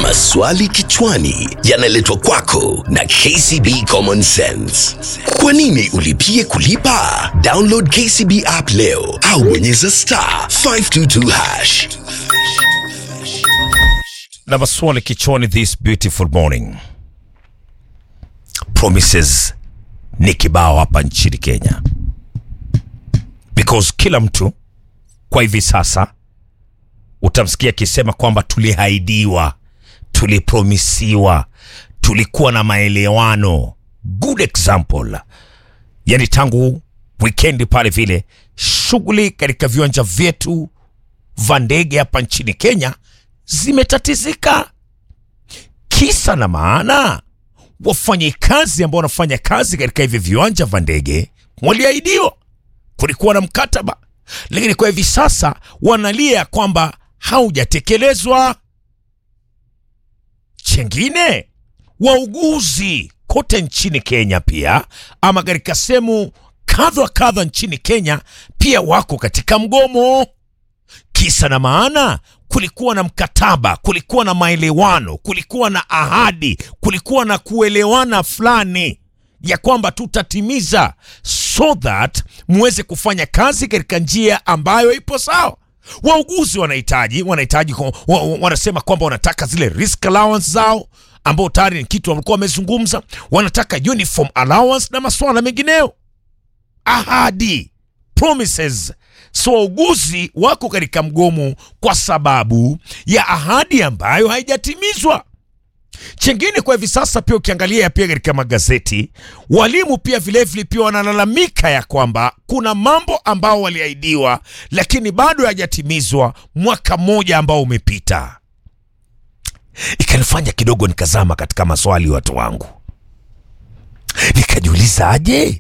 Maswali kichwani yanaletwa kwako na KCB Common Sense. Kwa nini ulipie kulipa? Download KCB app leo au bonyeza star 522 hash. na maswali kichwani this beautiful morning. Promises ni kibao hapa nchini Kenya, because kila mtu kwa hivi sasa utamsikia akisema kwamba tulihaidiwa, tulipromisiwa, tulikuwa na maelewano. Good example, yani tangu wikendi pale vile shughuli katika viwanja vyetu vya ndege hapa nchini Kenya zimetatizika. Kisa na maana, wafanyikazi ambao wanafanya kazi katika hivi viwanja vya ndege waliahidiwa, kulikuwa na mkataba, lakini kwa hivi sasa wanalia kwamba haujatekelezwa. Chengine, wauguzi kote nchini Kenya pia ama katika sehemu kadha wa kadha nchini Kenya pia wako katika mgomo. Kisa na maana, kulikuwa na mkataba, kulikuwa na maelewano, kulikuwa na ahadi, kulikuwa na kuelewana fulani ya kwamba tutatimiza, so that muweze kufanya kazi katika njia ambayo ipo sawa. Wauguzi wanahitaji wanahitaji wa, wa, wanasema kwamba wanataka zile risk allowance zao ambao tayari ni kitu walikuwa wamezungumza, wanataka uniform allowance na masuala mengineyo ahadi promises. So wauguzi wako katika mgomo kwa sababu ya ahadi ambayo haijatimizwa. Chengine kwa hivi sasa pia ukiangalia pia katika magazeti, walimu pia vilevile pia wanalalamika ya kwamba kuna mambo ambao waliahidiwa lakini bado hayajatimizwa, mwaka mmoja ambao umepita. Ikanifanya kidogo nikazama katika maswali watu wangu, nikajiuliza aje